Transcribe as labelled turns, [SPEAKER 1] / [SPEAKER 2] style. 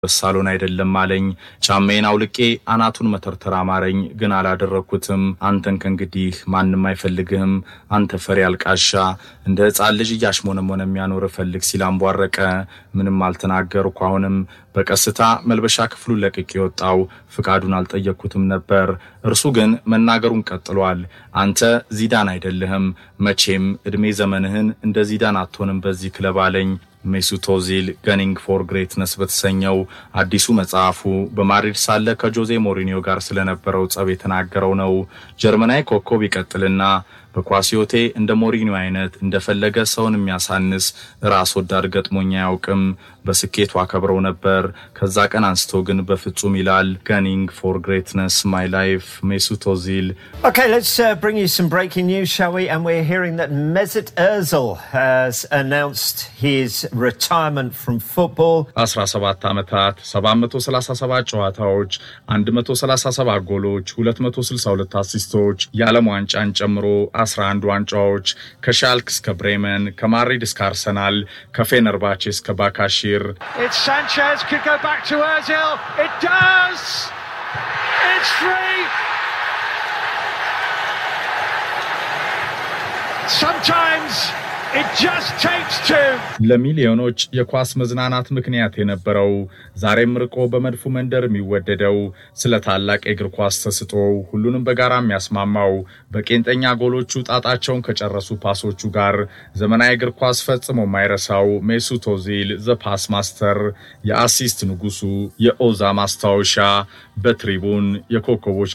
[SPEAKER 1] ሳሎን አይደለም አለኝ። ጫማዬን አውልቄ አናቱን መተርተር አማረኝ፣ ግን አላደረግኩትም። አንተን ከእንግዲህ ማንም አይፈልግህም፣ አንተ ፈሪ አልቃሻ፣ እንደ ሕፃን ልጅ እያሽሞነሞነ የሚያኖር ፈልግ ሲል አንቧረቀ። ምንም አልተናገርኩ። አሁንም በቀስታ መልበሻ ክፍሉን ለቅቄ የወጣው ፍቃዱን አልጠየቅኩትም ነበር። እርሱ ግን መናገሩን ቀጥሏል። አንተ ዚዳን አይደለህም፣ መቼም ዕድሜ ዘመንህን እንደ ዚዳን አትሆንም በዚህ ክለብ አለኝ። ሜሱት ኦዚል ገኒንግ ፎር ግሬትነስ በተሰኘው አዲሱ መጽሐፉ በማድሪድ ሳለ ከጆዜ ሞሪኒዮ ጋር ስለነበረው ጸብ የተናገረው ነው። ጀርመናዊ ኮከብ ይቀጥልና በኳስ ሕይወቴ እንደ ሞሪኒዮ አይነት እንደፈለገ ሰውን የሚያሳንስ ራስ ወዳድ ገጥሞኝ አያውቅም። በስኬቱ አከብረው ነበር። ከዛ ቀን አንስቶ ግን በፍጹም ይላል። ገኒንግ ፎር ግሬትነስ ማይ ላይፍ ሜሱት ኦዚል።
[SPEAKER 2] Okay, let's uh, bring you some breaking news, shall we? And we're hearing that Mesut Ozil has announced his retirement from football.
[SPEAKER 1] 17 ዓመታት 737 ጨዋታዎች 137 ጎሎች 262 አሲስቶች የዓለም ዋንጫን ጨምሮ 11 ዋንጫዎች ከሻልክ እስከ ብሬመን ከማድሪድ እስከ አርሰናል ከፌነርባቼ እስከ ባካሺር
[SPEAKER 3] It's Sanchez, could go back to Ozil. It does! It's free! Sometimes it just takes two.
[SPEAKER 1] ለሚሊዮኖች የኳስ መዝናናት ምክንያት የነበረው ዛሬም ርቆ በመድፉ መንደር የሚወደደው ስለ ታላቅ የእግር ኳስ ተስጦ ሁሉንም በጋራ የሚያስማማው በቄንጠኛ ጎሎቹ ጣጣቸውን ከጨረሱ ፓሶቹ ጋር ዘመናዊ እግር ኳስ ፈጽሞ የማይረሳው ሜሱት ኦዚል ዘ ፓስ ማስተር፣ የአሲስት ንጉሱ፣ የኦዛ ማስታወሻ በትሪቡን የኮከቦች